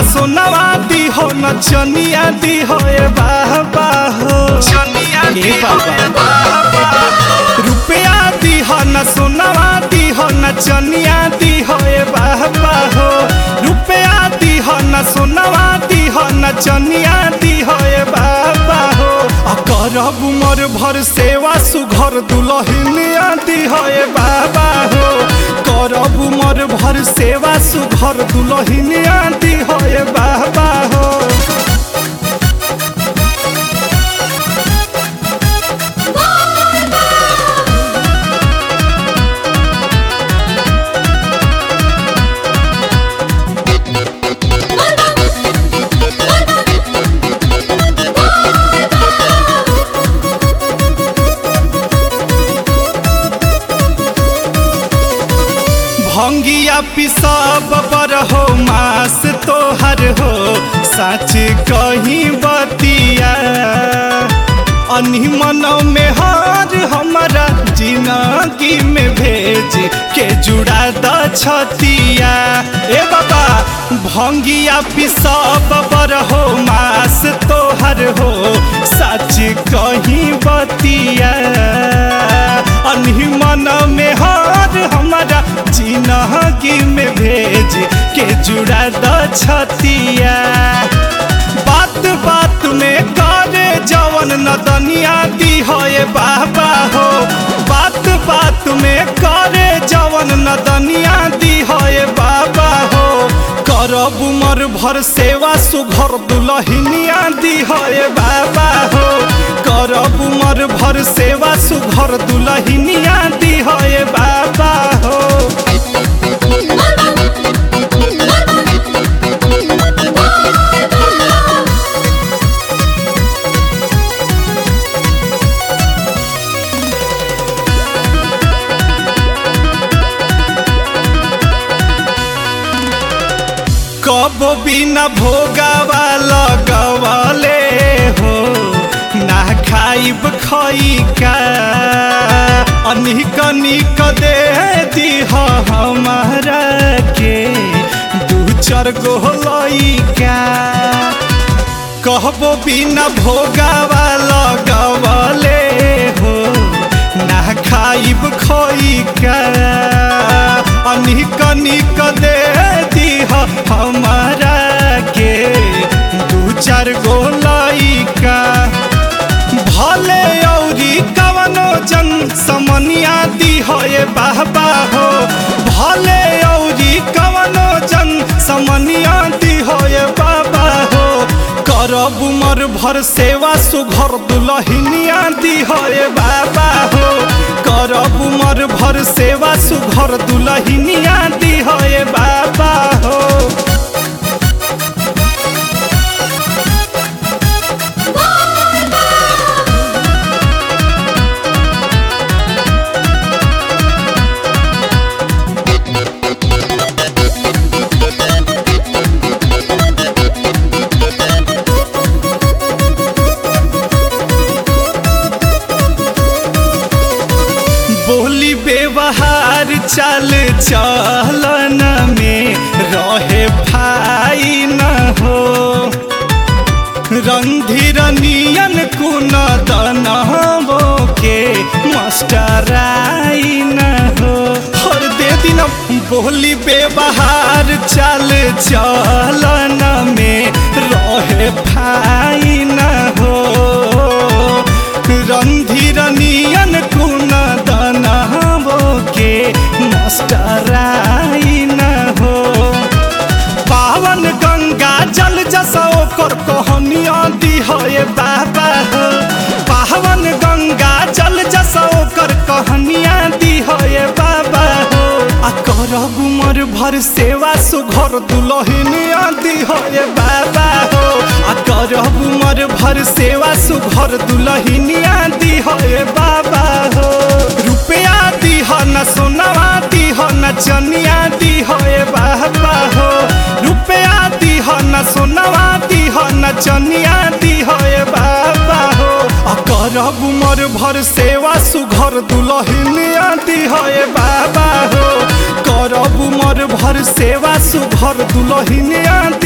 सोनवा दी हो न चनिया दी हो ए बाबा हो चनिया ए दी हो ए बाबा रुपया दी हो न सोनवा दी हो न चनिया दी हो ए बाबा हो रुपया दी हो न सोनवा दी हो न चनिया दी हो ए बाबा हो आ करब उमर भर सेवा सुघर दुलहिनिया दी हो ए बाबा हो करब उमर भर सेवा सुघर दुलहिनिया दी हो ए बाबा हो भंगिया पिसब बर हो मास तोहर हो सच कहीं बतिया अनिमन में हार हमारा जिंदगी में भेज के जुड़ा द छतिया ए बाबा भंगिया पिसब बर हो मास तोहर हो सच कहीं बतिया अनिमन में हार हमारा जिंदगी में भेज के जुड़ा द छतिया बात बात में करे जवन नदनिया दी हो ए बाबा हो बात बात में करे जवन नदनिया दी हो ए बाबा हो करब उमर भर सेवा सुघर दुलहिनिया दी हो ए बाबा हो करब उमर भर सेवा सुघर दुलहिनिया दी हो ए बाबा हो कब बिना भोगावा लगवले हो ना खाइब खइका अनिक निक दे दीह हमारा के दू चार गो लइका कहबो बिना भोगावा लगवले हो ना खाइब खइका अनिक निक दे दीह हमारा के दू चार गो लइका भले औरी कवनो जन समनिया दी हो ए बाबा हो भले औरी कवनो जन समनिया दी हो ए बाबा हो करब उमर भर सेवा सुघर दुलहिनिया दी हो ए बाबा हो करब उमर भर सेवा सुघर दुलहिनिया दी हो ए बाबा हो बोली व्यवहार चल चलन में रहे भाई न हो रंधिर नियन कुन दनबो के मास्टराई न हो हर दे दिन बोली व्यवहार चल चलन में रहे भाई न हो रंधिर नियन कुन दनबो के मास्टराई न हो पावन गंगा जल जसो ओकर कहनिया दी हो ए बाबा हो पावन गंगा जल जसो ओकर कहनिया दी हो ए बाबा हो आ करब उमर भर सेवा सुघर दुलहिनिया दी हो ए बाबा हो आ करब उमर भर सेवा सुघर दुलहिनिया दी हो ए बाबा हो रुपया दी हो न सोनवा दी हो न चनिया दी हो ए बाबा हो रुपया दी हो न सोनवा दी हो न चनिया दी हो ए बाबा हो आ करब उमर भर सेवा सुघर दुलहिनिया दी हो ए बाबा हो करब उमर भर सेवा सुघर दुलहिनिया दी